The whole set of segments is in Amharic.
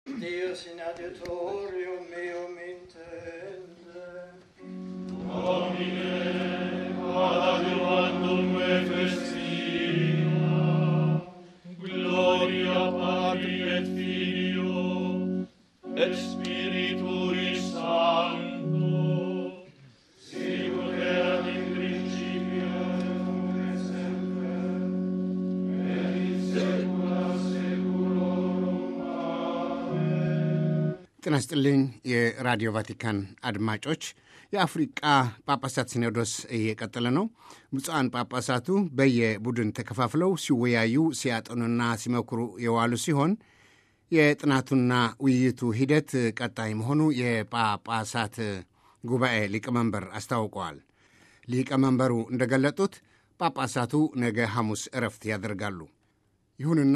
Deus in adiutorium meum intende. Adiuvandum me festina, gloria Patri et Filio, et Spiritui Sancto, sicut erat in principio, et semper, et in saecula saeculorum. Amen. ጤና ይስጥልኝ የራዲዮ ቫቲካን አድማጮች የአፍሪቃ ጳጳሳት ሲኖዶስ እየቀጠለ ነው ብፁዓን ጳጳሳቱ በየቡድን ተከፋፍለው ሲወያዩ ሲያጠኑና ሲመክሩ የዋሉ ሲሆን የጥናቱና ውይይቱ ሂደት ቀጣይ መሆኑ የጳጳሳት ጉባኤ ሊቀመንበር አስታውቀዋል ሊቀመንበሩ እንደገለጡት ጳጳሳቱ ነገ ሐሙስ እረፍት ያደርጋሉ ይሁንና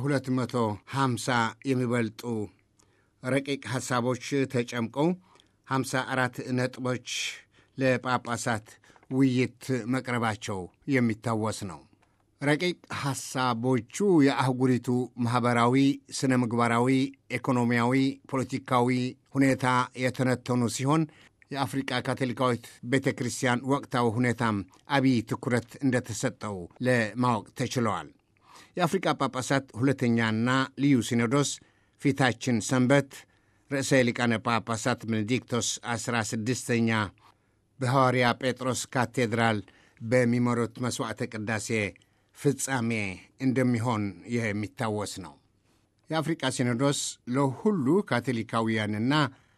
ከ250 የሚበልጡ ረቂቅ ሐሳቦች ተጨምቀው 54 ነጥቦች ለጳጳሳት ውይይት መቅረባቸው የሚታወስ ነው። ረቂቅ ሐሳቦቹ የአህጉሪቱ ማኅበራዊ፣ ስነ ምግባራዊ፣ ኢኮኖሚያዊ፣ ፖለቲካዊ ሁኔታ የተነተኑ ሲሆን የአፍሪቃ ካቶሊካዊት ቤተ ክርስቲያን ወቅታዊ ሁኔታም አብይ ትኩረት እንደተሰጠው ለማወቅ ተችለዋል። የአፍሪቃ ጳጳሳት ሁለተኛና ልዩ ሲኖዶስ ፊታችን ሰንበት ርዕሰ ሊቃነ ጳጳሳት ቤኔዲክቶስ 16ኛ በሐዋርያ ጴጥሮስ ካቴድራል በሚመሩት መሥዋዕተ ቅዳሴ ፍጻሜ እንደሚሆን የሚታወስ ነው። የአፍሪቃ ሲኖዶስ ለሁሉ ካቶሊካውያንና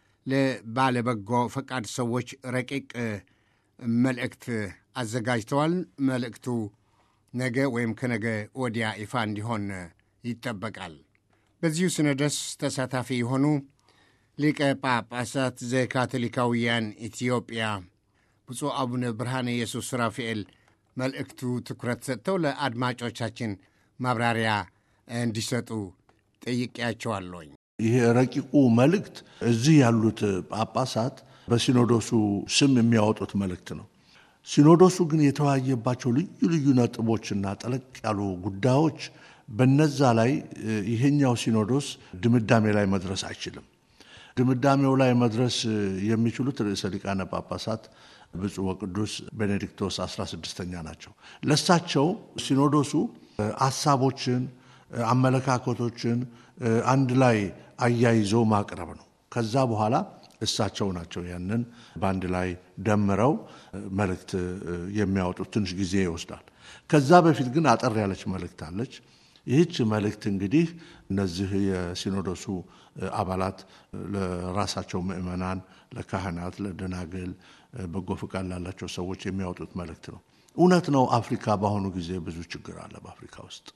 ለባለበጎ ፈቃድ ሰዎች ረቂቅ መልእክት አዘጋጅተዋል። መልእክቱ ነገ ወይም ከነገ ወዲያ ይፋ እንዲሆን ይጠበቃል። በዚሁ ሲኖዶስ ተሳታፊ የሆኑ ሊቀ ጳጳሳት ዘካቶሊካውያን ኢትዮጵያ ብፁዕ አቡነ ብርሃነ ኢየሱስ ራፋኤል መልእክቱ ትኩረት ሰጥተው ለአድማጮቻችን ማብራሪያ እንዲሰጡ ጠይቄያቸዋለሁኝ። ይሄ ረቂቁ መልእክት እዚህ ያሉት ጳጳሳት በሲኖዶሱ ስም የሚያወጡት መልእክት ነው። ሲኖዶሱ ግን የተወያየባቸው ልዩ ልዩ ነጥቦችና ጠለቅ ያሉ ጉዳዮች በነዛ ላይ ይሄኛው ሲኖዶስ ድምዳሜ ላይ መድረስ አይችልም። ድምዳሜው ላይ መድረስ የሚችሉት ርዕሰ ሊቃነ ጳጳሳት ብፁዕ ወቅዱስ ቤኔዲክቶስ 16ኛ ናቸው። ለሳቸው ሲኖዶሱ ሀሳቦችን፣ አመለካከቶችን አንድ ላይ አያይዞ ማቅረብ ነው። ከዛ በኋላ እሳቸው ናቸው ያንን በአንድ ላይ ደምረው መልእክት የሚያወጡት። ትንሽ ጊዜ ይወስዳል። ከዛ በፊት ግን አጠር ያለች መልእክት አለች። ይህች መልእክት እንግዲህ እነዚህ የሲኖዶሱ አባላት ለራሳቸው ምዕመናን፣ ለካህናት፣ ለደናግል፣ በጎ ፍቃድ ላላቸው ሰዎች የሚያወጡት መልእክት ነው። እውነት ነው። አፍሪካ በአሁኑ ጊዜ ብዙ ችግር አለ። በአፍሪካ ውስጥ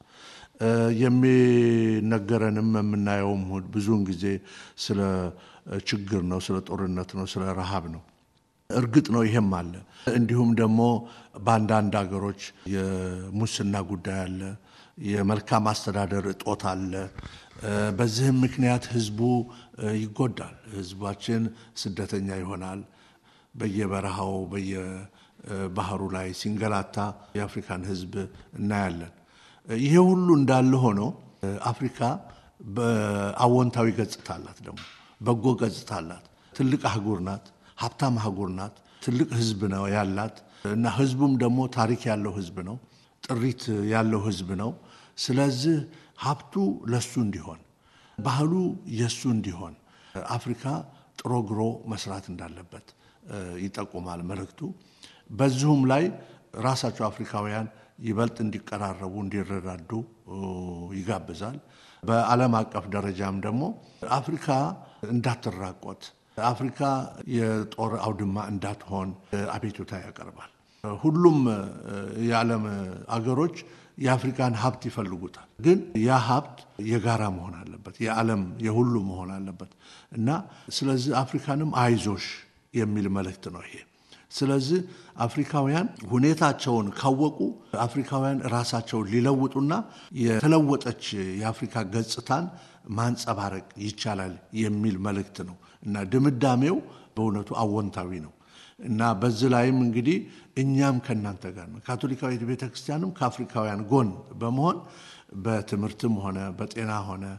የሚነገረንም የምናየውም ብዙውን ጊዜ ስለ ችግር ነው፣ ስለ ጦርነት ነው፣ ስለ ረሃብ ነው። እርግጥ ነው ይሄም አለ። እንዲሁም ደግሞ በአንዳንድ ሀገሮች የሙስና ጉዳይ አለ። የመልካም አስተዳደር እጦት አለ። በዚህም ምክንያት ህዝቡ ይጎዳል። ህዝባችን ስደተኛ ይሆናል። በየበረሃው በየባህሩ ላይ ሲንገላታ የአፍሪካን ህዝብ እናያለን። ይሄ ሁሉ እንዳለ ሆኖ አፍሪካ በአዎንታዊ ገጽታ አላት፣ ደግሞ በጎ ገጽታ አላት። ትልቅ አህጉር ናት፣ ሀብታም አህጉር ናት። ትልቅ ህዝብ ነው ያላት እና ህዝቡም ደግሞ ታሪክ ያለው ህዝብ ነው ጥሪት ያለው ህዝብ ነው። ስለዚህ ሀብቱ ለሱ እንዲሆን ባህሉ የሱ እንዲሆን አፍሪካ ጥሮ ግሮ መስራት እንዳለበት ይጠቁማል መልእክቱ። በዚሁም ላይ ራሳቸው አፍሪካውያን ይበልጥ እንዲቀራረቡ፣ እንዲረዳዱ ይጋብዛል። በዓለም አቀፍ ደረጃም ደግሞ አፍሪካ እንዳትራቆት፣ አፍሪካ የጦር አውድማ እንዳትሆን አቤቱታ ያቀርባል። ሁሉም የዓለም አገሮች የአፍሪካን ሀብት ይፈልጉታል። ግን ያ ሀብት የጋራ መሆን አለበት፣ የዓለም የሁሉ መሆን አለበት እና ስለዚህ አፍሪካንም አይዞሽ የሚል መልእክት ነው ይሄ። ስለዚህ አፍሪካውያን ሁኔታቸውን ካወቁ አፍሪካውያን ራሳቸውን ሊለውጡና የተለወጠች የአፍሪካ ገጽታን ማንጸባረቅ ይቻላል የሚል መልእክት ነው እና ድምዳሜው በእውነቱ አዎንታዊ ነው። እና በዚህ ላይም እንግዲህ እኛም ከእናንተ ጋር ነው። ካቶሊካዊት ቤተ ክርስቲያንም ከአፍሪካውያን ጎን በመሆን በትምህርትም ሆነ በጤና ሆነ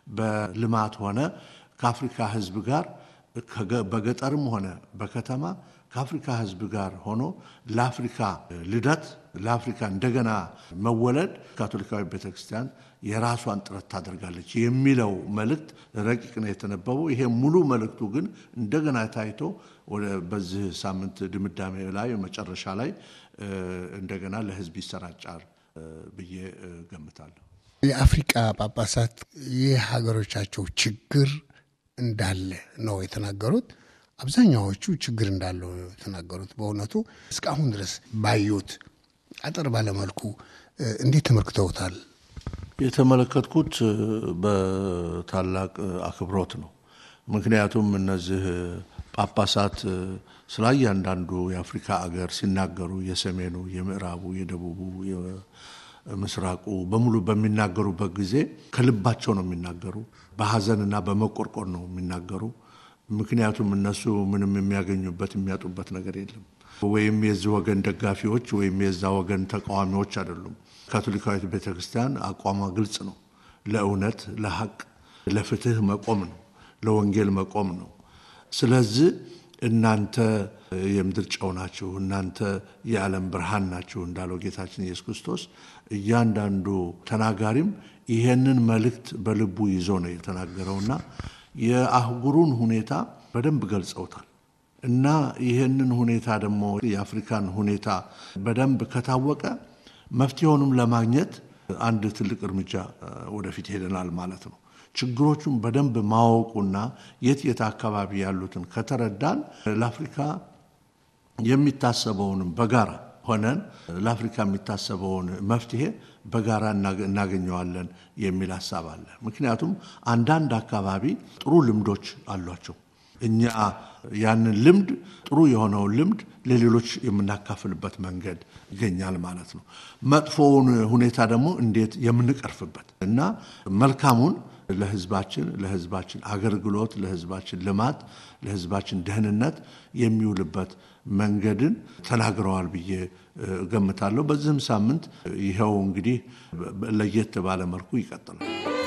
በልማት ሆነ ከአፍሪካ ሕዝብ ጋር በገጠርም ሆነ በከተማ ከአፍሪካ ሕዝብ ጋር ሆኖ ለአፍሪካ ልደት ለአፍሪካ እንደገና መወለድ ካቶሊካዊ ቤተክርስቲያን የራሷን ጥረት ታደርጋለች የሚለው መልእክት ረቂቅ ነው የተነበበው። ይሄ ሙሉ መልእክቱ ግን እንደገና ታይቶ በዚህ ሳምንት ድምዳሜ ላይ መጨረሻ ላይ እንደገና ለህዝብ ይሰራጫል ብዬ ገምታለሁ። የአፍሪቃ ጳጳሳት የሀገሮቻቸው ችግር እንዳለ ነው የተናገሩት። አብዛኛዎቹ ችግር እንዳለው ነው የተናገሩት። በእውነቱ እስካሁን ድረስ ባዩት አጠር ባለመልኩ እንዴት ተመልክተውታል? የተመለከትኩት በታላቅ አክብሮት ነው። ምክንያቱም እነዚህ ጳጳሳት ስለ እያንዳንዱ የአፍሪካ አገር ሲናገሩ የሰሜኑ፣ የምዕራቡ፣ የደቡቡ፣ የምስራቁ በሙሉ በሚናገሩበት ጊዜ ከልባቸው ነው የሚናገሩ። በሀዘንና በመቆርቆር ነው የሚናገሩ። ምክንያቱም እነሱ ምንም የሚያገኙበት የሚያጡበት ነገር የለም። ወይም የዚህ ወገን ደጋፊዎች ወይም የዛ ወገን ተቃዋሚዎች አይደሉም። ካቶሊካዊት ቤተ ክርስቲያን አቋሟ ግልጽ ነው። ለእውነት፣ ለሐቅ፣ ለፍትህ መቆም ነው። ለወንጌል መቆም ነው። ስለዚህ እናንተ የምድር ጨው ናችሁ፣ እናንተ የዓለም ብርሃን ናችሁ እንዳለው ጌታችን ኢየሱስ ክርስቶስ እያንዳንዱ ተናጋሪም ይሄንን መልእክት በልቡ ይዞ ነው የተናገረውና የአህጉሩን ሁኔታ በደንብ ገልጸውታል። እና ይህንን ሁኔታ ደግሞ የአፍሪካን ሁኔታ በደንብ ከታወቀ መፍትሄውንም ለማግኘት አንድ ትልቅ እርምጃ ወደፊት ሄደናል ማለት ነው። ችግሮቹን በደንብ ማወቁና የት የት አካባቢ ያሉትን ከተረዳን ለአፍሪካ የሚታሰበውንም በጋራ ሆነን ለአፍሪካ የሚታሰበውን መፍትሄ በጋራ እናገኘዋለን የሚል ሀሳብ አለ። ምክንያቱም አንዳንድ አካባቢ ጥሩ ልምዶች አሏቸው። እኛ ያንን ልምድ ጥሩ የሆነውን ልምድ ለሌሎች የምናካፍልበት መንገድ ይገኛል ማለት ነው። መጥፎውን ሁኔታ ደግሞ እንዴት የምንቀርፍበት እና መልካሙን ለሕዝባችን ለሕዝባችን አገልግሎት ለሕዝባችን ልማት ለሕዝባችን ደህንነት የሚውልበት መንገድን ተናግረዋል ብዬ እገምታለሁ። በዚህም ሳምንት ይኸው እንግዲህ ለየት ባለ መልኩ ይቀጥላል።